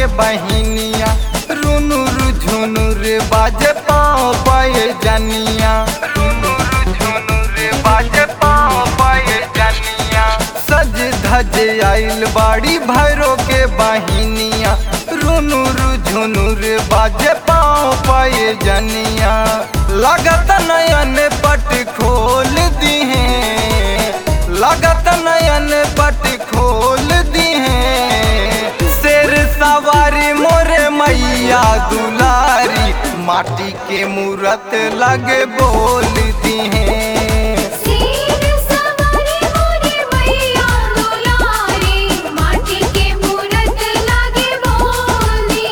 के बहिनिया रुनुर झुनुर बाजे पाँव पाए जनिया रुनुर झुनुर बाजे पाँव पाए जनिया सज धज आइल बाड़ी भैरो के बहिनिया रुनुर झुनुर बाजे पाँव पाए जनिया लागत नयन पट खोल दी लागत नयन पट खोल दी शेर सवारी मोरे मैया दुलारी माटी के मूरत लगे बोल दी सीर सवारी मोरे मैया दुलारी माटी के मूरत लागे बोली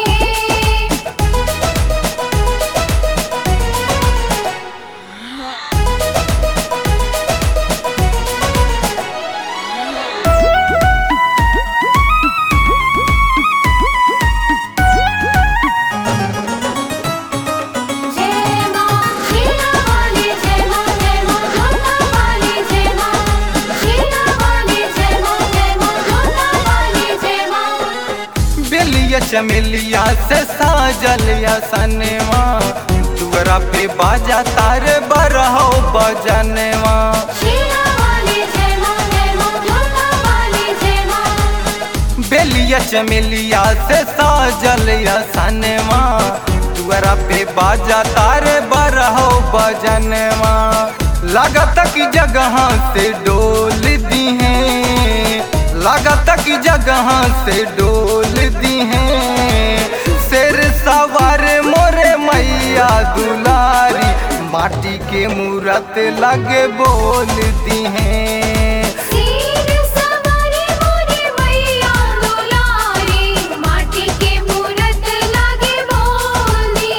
जय मां शीला वाली जय मां जय मां जोता वाली जय मां शीला वाली जय मां जय मां जोता वाली जय मां बेलिया चमेलिया से साजल या सनवा दुअरा पे बाजा तारे बरहो बजनवा शीला वाली जय मां जय मां जोता वाली जय मां बेलिया चमेलिया से साजल या सनवा दुअरा पे बाजा तारे बरहो बजनवा लागत की जगह से डोल दी है लागत की जगह से डोल दी है शेर सवार मोरे मैया दुलारी माटी के मूरत लगे बोल दी हैं सीर सवारी मोरे मैया दुलारी माटी के मूरत लागे बोली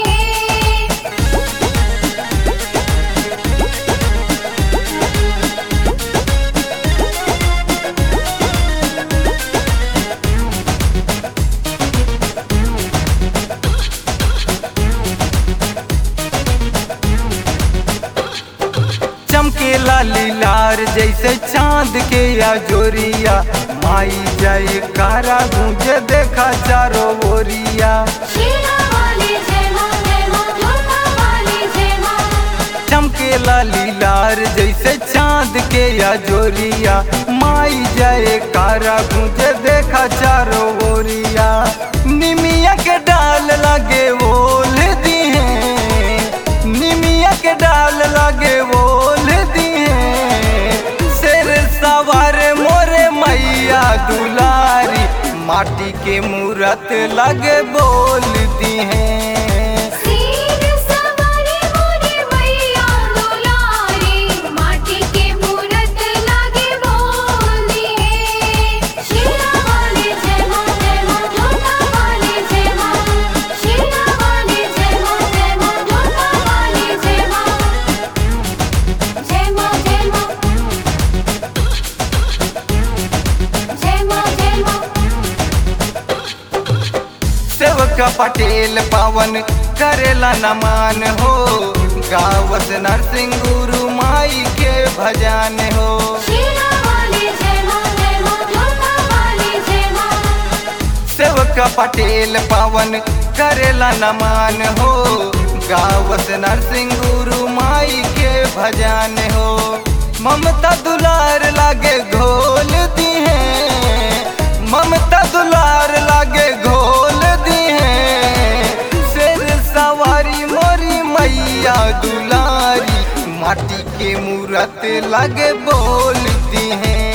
चमकेला लीलार जैसे चांद के या जोरिया माई जय कारा गूंजे देखा चारो ओरिया शीला वाली जय मां जय मां जोता वाली जय मां चमकेला लीलार जैसे चांद के या जोरिया माई जय कारा गूंजे देखा चारो ओरिया निमिया के डाल लगे ओल दी है निमिया के डाल लगे ओल दी है शेर सवार मोरे मैया दुलारी माटी के मूरत लगे बोल दी हैं सीर सवारी मोरे मैया दुलारी माटी के मूरत लागे बोली शीला वाली जय मां जय मां जोता वाली जय मां शीला वाली जय मां जय मां जोता वाली जय मां जय मां जय मां जय मां जय मां सेवक पटेल पावन करेला नमान हो गावत नरसिंह गुरु माई के भजन हो शीला वाली जय मां जय मां जोता वाली जय मां सेवक पटेल पावन करेला नमान हो गावत नरसिंह गुरु माई के भजन हो ममता दुलार लागे घोल दी है ममता दुलार लागे घोल दी है शेर सवारी मोरी मैया दुलारी माटी के मूरत लगे बोलती हैं